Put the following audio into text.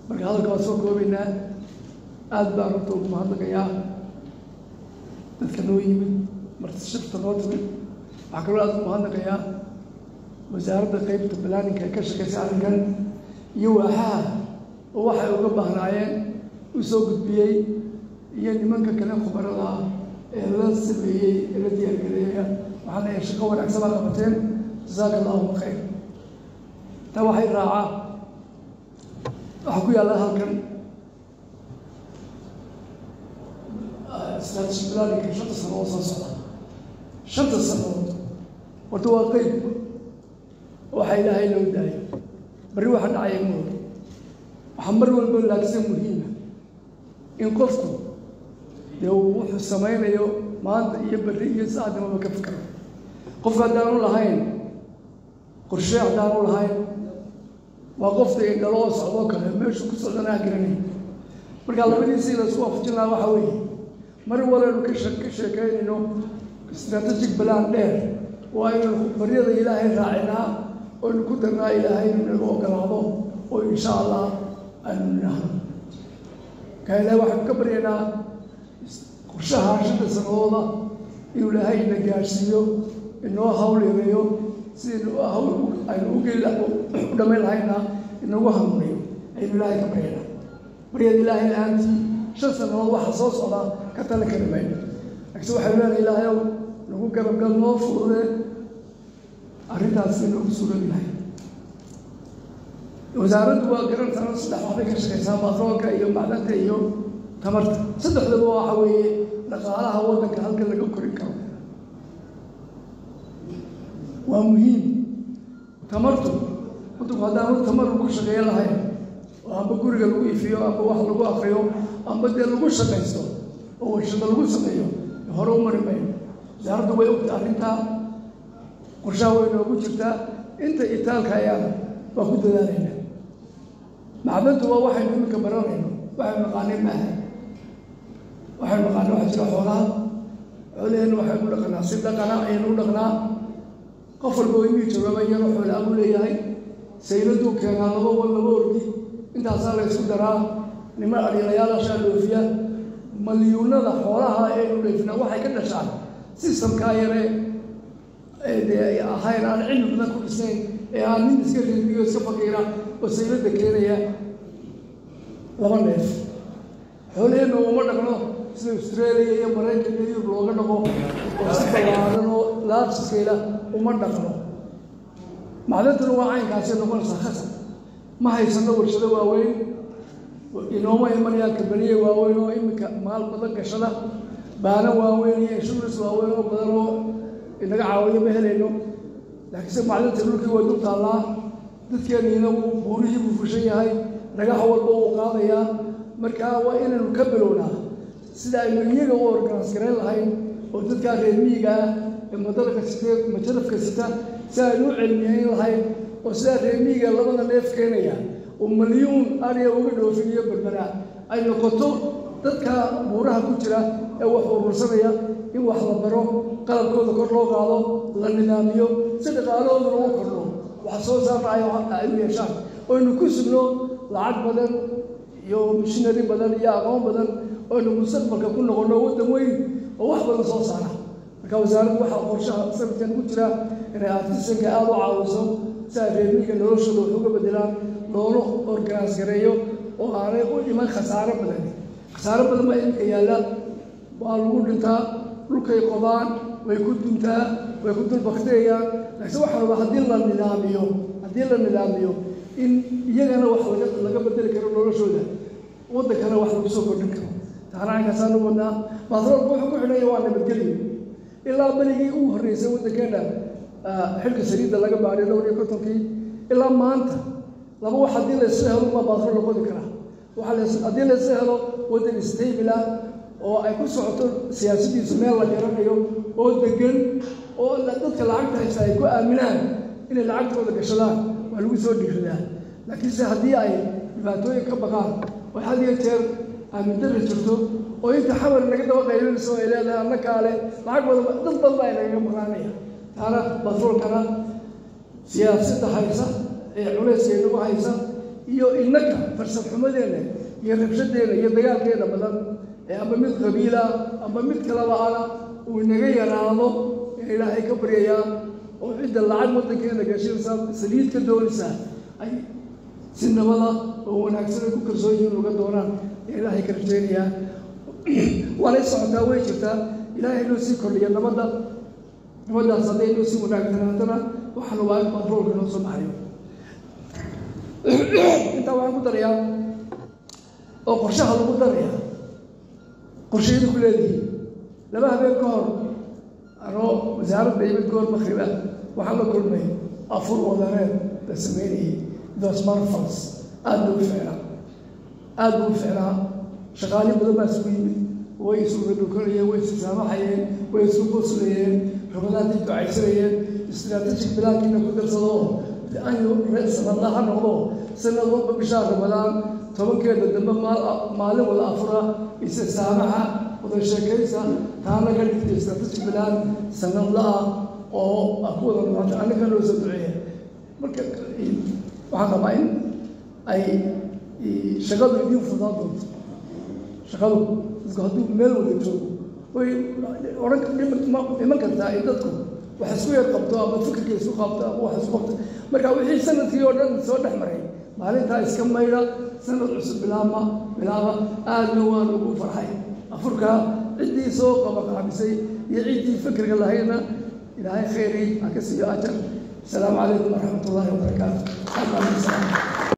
marka hadalka waan soo koobaynaa aada baan horta ugu mahadnaqayaa dadka noo yimid marti shirta noo timid waxaa kaloo aada ugu mahadnaqayaa wasaaradda qeybta balaaninka ee ka shaqeysa arrinkan iyo waaxaha oo waxay uga baahnaayeen u soo gudbiyey iyo nimanka kale khubarada ah ee la sameeyey ee la diyaargareeya waxaa leeyahay shaqo wanaagsan baa qabateen jasaaka allahuma khayr taa waxay raacaa waxaa ku yaalla halkan strategy planninka shanta sano oo soo socda shanta sanood horta waa qeyb waxaa ilaahay loo daayo barri waxa dhacaya mood waxaa mar walba laagsan muhiima in qofku dee uu wuxuu samaynayo maanta iyo berri iyo saacdimaba ka fikro qofka haddaanu lahayn qorshe haddaanu lahayn waa qofta indhaloo socdoo kale meeshuu ku socdanaa garanay markaa labadiisii laisku waafajin lahaa waxaa weeye mar walanu ka ka sheekeynayno strategic balan dheer oo aynu baryada ilaahay raacinaa oynu ku darnaa ilaahay inu naga ogolaado oo insha allah aynu nidhaahno markaa ilahay waxaynu ka baryaynaa qorshaha shanta sanadooda inuu ilaahay na gaadhsiiyo inoo hawl yareeyo sidaynu hawl aynu ugeli u dhamayn lahayna inagu hanuuniyo aynu ilaahay ka baryaynaa baryada ilaahay la-aantii shan sanadood waxa soo socdaa ka tali kari mayno laakiin waxaynu leenahay ilaahayow nagu garabgal noo fudude arrintaas inoogu sugan yahay wasaaraddu waa garantaan saddex waxbay ka shaqeysaa batroolka iyo macdanta iyo tamarta saddexdaba waxa weeye dhaqaalaha waddanka halka laga korin karo waa muhiim tamartu waddanku haddaanu tamar lagu shaqeeyo lahayn oo amba guriga lagu ifiyo amba wax lagu akriyo amba dee lagu shaqaysto oo warshada lagu sameeyo hore u mari mayno wasaaraddu way ogta arrintaa qorshaha way noogu jirtaa inta itaalka ayaana waa ku dadaalayna macdantu waa waxaynu iminka baranayno waxaynu naqaanay maaha waxaynu naqaanay waxaa jira xoolaha xoolaheenna waxaynu u dhaqnaa si dhaqana ayaynu u dhaqnaa qof walba oo imii jawaaba iyadoo xoolaa buu leeyahay sayladuu keenaa laba wal laba ordi intaasaa la ysku daraa nima adhiilayaalaashaa dhoofiya malyuunada xoolaha eenu dheefina waxay ka dhashaan sistamkaa yare dee ahayn aan cilmi badan ku dhisnayn ee aan nin iska riibiyo iska faqiira oo saylada keenaya laba neef xoolaheenna uma dhaqno sida australia iyo maraykan iyo yurub looga dhaqo oo si ballaaran oo laabsiskayla uma dhaqno macdantuna waa caynkaasi noqonaysaa khasab ma haysano warshado waaweyn inooma imanayaan kabaniye waaweyn oo iminka maal badan gashada baana waaweyn iyo insurance waaweyn oo badan oo inaga caawiyo ma helayno laakiinse macdanta dhulkii way dul taallaa dadkeeniina wuu buurihii buu fushan yahay dhagax walba wuu qaadayaa markaa waa inaynu ka bilownaa sida aynu iyaga u organis garayn lahayn oo dadkaa reer miyiga ah ee madalka sitee majarafka sita si aynu u celmiyayn lahayn oo sidaa reer miyiga labada neef keenaya oo malyuun ariya uga dhoofiniyo berbera ay noqoto dadka buuraha ku jira ee wax urursanaya in wax la baro qalabkooda kor loo qaado la nidaamiyo si dhaqaalahooduna u kordho wax soo saarna ay u yeeshaan oynu ku sugno lacag badan iyo mishinari badan iyo aqoon badan oynu mustaqbalka ku noqonno waddan weyn oo wax badan soo saara marka wasaaraddu waxaa qorshaha sanadkan ku jira inay artisanka aada u caawiso si ay reermiga noloshooda wax uga bedelaan loona organis gareeyo oo aanay u iman khasaaro badan khasaaro badan baa iminka yaalla waa lagu dhintaa dhulkay qodaan way ku duntaa way ku dulbakteeyaan laakiin waxaa rabaa haddii la nidaamiyo haddii la nidaamiyo in iyagana wax laga laga bedeli karo noloshooda waddankana wax lagu soo kordhin karo taana caynkaasaan u wadnaa batroolka wuxuu ku xidhanya waa nabadgelyo ilaa berigii ugu horreysay waddankeenna xilka saliidda laga baadhay dhowr iyo kontonkii ilaa maanta laba wax haddii laysla helo baa batrool la qodi karaa waxaa haddii laysla helo waddan stable ah oo ay ku socoto siyaasadiisu meel la garanayo oo degan oo dadka lacagta haysta ay ku aaminaan inay lacagtooda gashadaan waa lagu soo dhiiradaa laakiinse haddii ay dhibaatooyin ka baqaan oo had iyo jeer aamindara jirto oo inta xamar naga daba qaylinayso ay leedahay anna kaale lacag badan dad badan baa inagaga maqnaanaya taana batroolkana siyaasadda haysa ee culayska inagu haysa iyo innaka farsad xumadeena iyo rabshadeena iyo dagaalkeena badan ee amba mid qabiila amba mid kalaba ana uu inaga yaraado ee ilaahay ka baryayaa oo cidda lacag waddankeena gashinaysa saliid ka doonaysa ay si nabada oo wanaagsan ay ku kalsoon yihiin uga doonaan ee ilaahay ka rajaynayaa waanay socotaa way jirtaa ilaahay inuu sii kordhiya nabadda nabaddaas hadday inuu sii wanaagsanaatana waxaana waa in kontroolka inoo soo baxayo intaa waxaan ku darayaa oo qorshaha lagu daraya qorshayadu ku leedihiin laba habeen ka hor anoo wasaaradda imid goor makriba waxaan la kulmay afur wadareed la sameynayay those marfals aada buu ficnaa aada buu ficnaa shaqaali badan baa isugu yimid way isu radhukanayeen way isu saamaxayeen way isu qoslayeen rabadaantii ducaysanayeen istraatejig bilaankiina ku darsado ayu sanadla ha noqdo sanad walba bishaa ramadaan tobankeeda dambe maalin wada afura isa saamaxa wada sheekaysa taana ka dhigtay istraatejig bilaan sanadla-ah oo ku wada noqota annaga loo soo duceeya marka waxaan rabaa in ay shaqadu idiin fudaan doonto shaqadu dadku hadduu meel wada joogo way odhan iman kartaa in dadku wax isku yar qabto ama fikirka isku qabto ama wax isku qabto marka wixii sanadkii oo dhan soo dhex maray maalintaa iska maydha sanad cusub bilaaba bilaaba aadna waan ugu farxay afurka ciddii soo qabaqaabisay iyo ciddii fikirka lahaydna ilaahay khayri ha ka siiyo ajar asalaamu calaykum waraxmat ullahi wabarakaatu